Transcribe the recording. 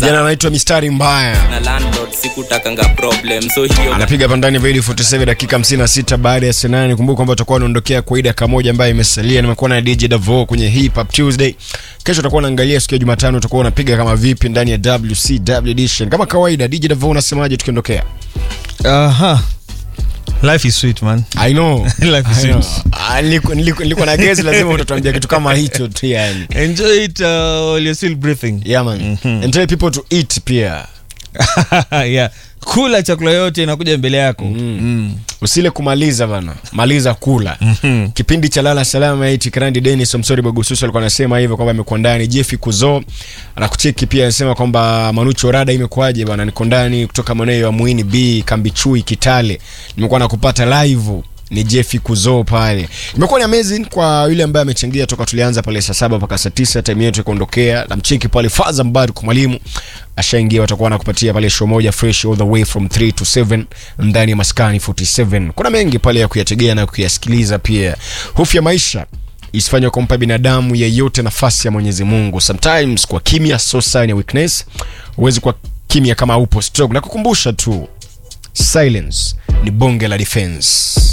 kijana anaitwa mistari mbaya na landlord sikutakanga problem so hiyo anapiga hapa ndani vili 47 dakika 56 baada ya senani kumbuka kwamba utakuwa unaondokea kwa hii dakika moja ambayo imesalia nimekuwa na dj davo kwenye hip hop tuesday kesho utakuwa unaangalia siku ya jumatano utakuwa unapiga kama vipi ndani ya wcw edition kama kawaida dj davo unasemaje tukiondokea Aha. Life is sweet man. i know Life is I know. sweet. Ah, nilikuwa- nilikuwa nilikuwa na gezi lazima utatuambia kitu kama hicho tu yani Enjoy it uh, while you're still breathing. yeah man and tell people to eat pia yeah. Kula chakula yote inakuja mbele yako. Mm. usile kumaliza bana maliza kula Mhm. kipindi cha lala salama iti krandi denis msori bagususu alikuwa anasema hivyo kwamba amekuwa ndani jefi kuzo anakucheki pia anasema kwamba manucho rada imekuwaje bana niko ndani kutoka maeneo ya mwini b kambichui kitale nimekuwa nakupata live ni jefi kuzo pale imekuwa ni amazing kwa yule ambaye amechangia toka tulianza pale saa saba mpaka saa tisa time yetu ikuondokea namcheki pale faza mbari kwa mwalimu ashaingia watakuwa nakupatia pale show moja fresh all the way from 3 to 7 ndani ya maskani 47 kuna mengi pale ya kuyategea na kuyasikiliza pia hofu ya maisha isifanywa kumpa binadamu yeyote nafasi ya mwenyezi mungu sometimes kwa kimya so sign ya weakness huwezi kwa kimya kama upo stroke na kukumbusha tu silence ni bonge la defense